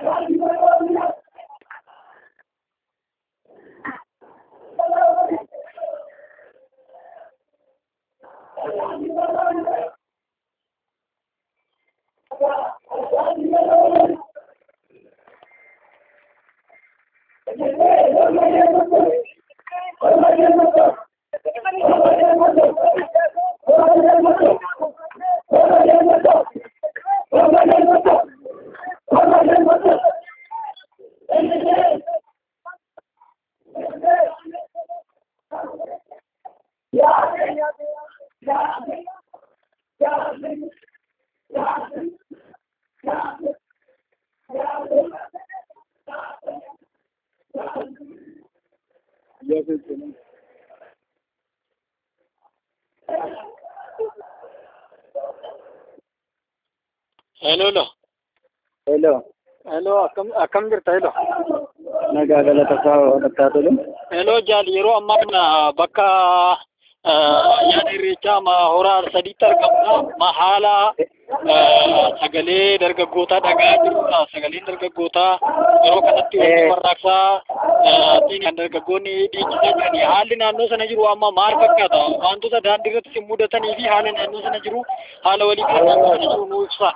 Hello, hello. Hello. Hello, akkam akkam jirta hello. Nagaa galatasaa oolachaa tolu. Hello jaal yeroo ammaa kana bakka ayyaana irreechaa ma horaa sadiitti argamna ma haala sagalee dargaggootaa dhagaa jirudha. Sagaleen dargaggootaa yeroo kanatti wanti warraaqsaa kan dargaggoonni dhiichisaa jirani. Haalli naannoo sana jiru amma maal fakkaata? Wantoota daandii irratti si mudatanii fi haala naannoo sana jiru haala walii galaa naannoo sana jiru nuu ibsaa.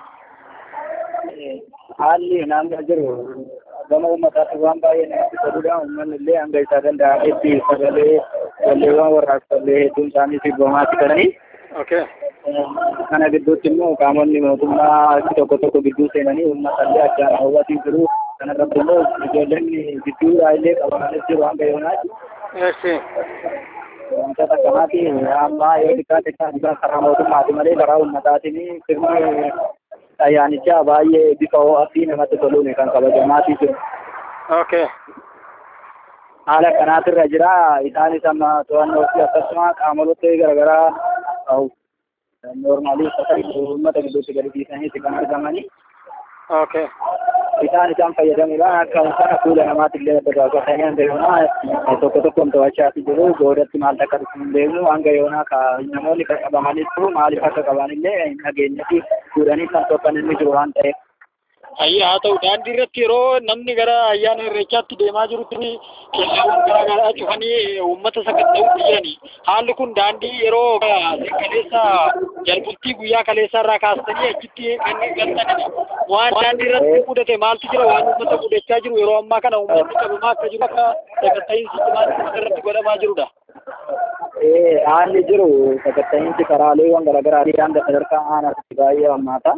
Haalli naannoo jiru gama uummataatti waan baay'ee namatti toludha. Uummanni illee hanga isaa danda'ametti sagalee walleewwan warraaqsallee hedduun isaanii sirbamaatti galanii. Okay. Kana gidduutti immoo qaamonni mootummaa tokko tokko gidduu seenanii uummata illee addaan hawwatii jiru. Kana irratti immoo ijoolleen gidduudhaa illee qabamanii jiru hanga yoonaatti. Eessi. Wantoota akkanaati amma yoo xiqqaate kan karaa mootummaati malee karaa uummataatiin sirni ayyaanichaa baay'ee bifa ho'aa fi namatti toluun kan kabajamaatii jiru. Okay. Haala kanaatirra jira. Isaanis amma to'annoo fi akkasuma qaamolee garaagaraa noormaalii uffata uummata gidduutti gadi dhiisaniiti kan argamanii. Okay. Isaan isaan fayyadamuudhaan akka sana fuula namaatti illee dagaagfatanii hanga yoonaa tokko tokkoon to'achaati jiru. Boodatti maal akka dhufu hin beeknu hanga yoonaa ka namoonni kan qabamanii jiru maaliif akka qaban illee hin dhageenyetti fuudhanii kan tokkan inni jiru waan ta'eef. Ayyaa haa ta'u daandii irratti yeroo namni gara ayyaana irreechaatti deemaa jirutti kellaawwan garaa garaa cufanii uummata sakatta'uutti jirani. Haalli kun daandii yeroo kaleessa jalbultii guyyaa kaleessa irraa kaastanii achitti kan galtanidha. Waan daandii irratti mudate maaltu jira waan uummata mudachaa jiru yeroo ammaa kana uummanni qabamaa akka jiru akka sakatta'iinsi cimaan uummata irratti godhamaa jirudha. Haalli jiru sakatta'iinsi karaaleewwan garaagaraa hanga sadarkaa aanaatti baay'ee hammaata.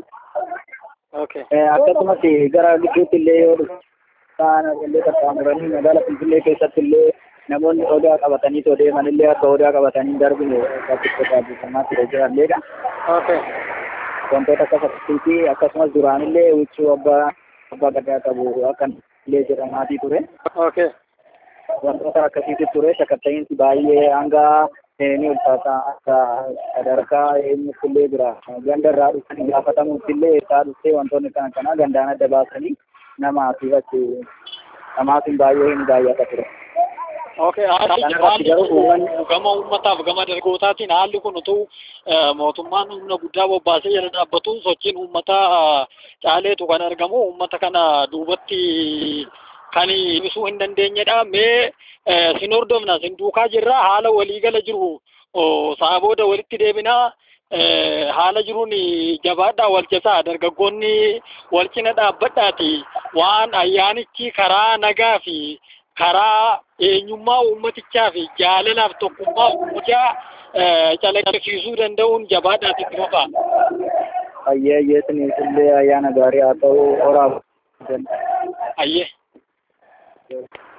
akkasumas gara gidduutti illee yoo ta'an illee qaxxaamuranii magaalaa Finfinnee keessatti illee namoonni odaa qabatanii too deeman illee akka odaa qabatanii darbine bakkitti taasifamaatti jiralleedha. Wantoota akka fakkii fi akkasumas duraan illee huccuu abbaa abbaa gadaa qabu akka illee jedhamaatii ture. Wantoota akkasiitu ture sakatta'iinsi baay'ee hanga ni ulfaata akka sadarkaa eenyutti illee jira ganda irraa dhufanii gaafatamuutti illee isaa dhuftee wantoonni kana kana gandaan adda baasanii namaa fi achi namaatiin baay'ee hin baay'ata ture. Okay, gama uummataaf gama dargaggootatiin haalli kun utuu mootummaan humna guddaa bobbaasee jala dhaabbatu sochiin uummataa caaleetu kan argamu uummata kana duubatti kan ibsuu hin dandeenyedha. Mee sin hordofna sin duukaa jirra haala waliigala jiru sa'a booda walitti deebinaa haala jiruun jabaadhaa wal jasaa dargaggoonni wal cina dhaabbadhaati waan ayyaanichi karaa nagaa fi karaa eenyummaa uummatichaa fi jaalalaaf tokkummaa uummataa calaqqisiisuu danda'uun jabaadhaati itti fufaa. Ayyee ayyeesiniif illee ayyaana gaarii haa ta'u horaa. Ayyee. Yes.